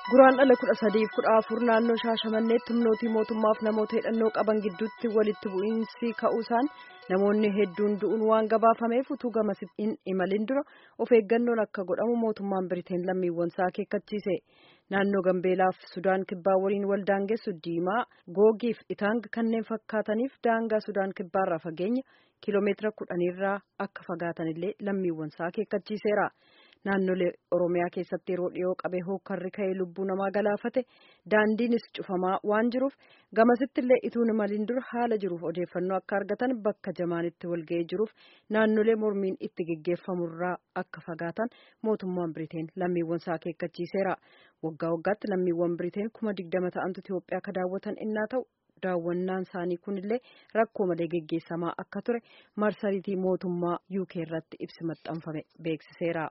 Guraan dhala kudha sadiif kudha afur naannoo Shaashamanneetti humnootii mootummaaf namoota hidhannoo qaban gidduutti walitti bu'iinsi ka'uusaan namoonni hedduun du'uun waan gabaafameef utuu gamasitti hin imalin dura of eeggannoon akka godhamu mootummaan Biriteen lammiiwwan isaa akeekkachiise. Naannoo Gambeelaaf Sudaan Kibbaa waliin wal daangessu Diimaa, Googiif Itaang kanneen fakkaataniif daangaa Sudaan Kibbaarraa fageenya kiiloomeetira kudhanirraa akka fagaatanillee lammiiwwan isaa akeekkachiiseera. Naannolee Oromiyaa keessatti yeroo dhiyoo qabee hookarri ka'ee lubbuu namaa galaafate daandiinis cufamaa waan jiruuf gamasitti illee ituun imaliin dura haala jiruuf odeeffannoo akka argatan bakka jamaanitti walga'ee jiruuf naannolee mormiin itti geggeeffamurraa akka fagaatan mootummaan Biriteen lammiiwwan isaa akeekkachiiseera. Waggaa waggaatti lammiiwwan Biriteen kuma digdama ta'antu Itoophiyaa akka daawwatan innaa ta'u daawwannaan isaanii kunillee rakkoo malee geggeessamaa akka ture marsariitii mootummaa UK irratti ibsi maxxanfame beeksiseera.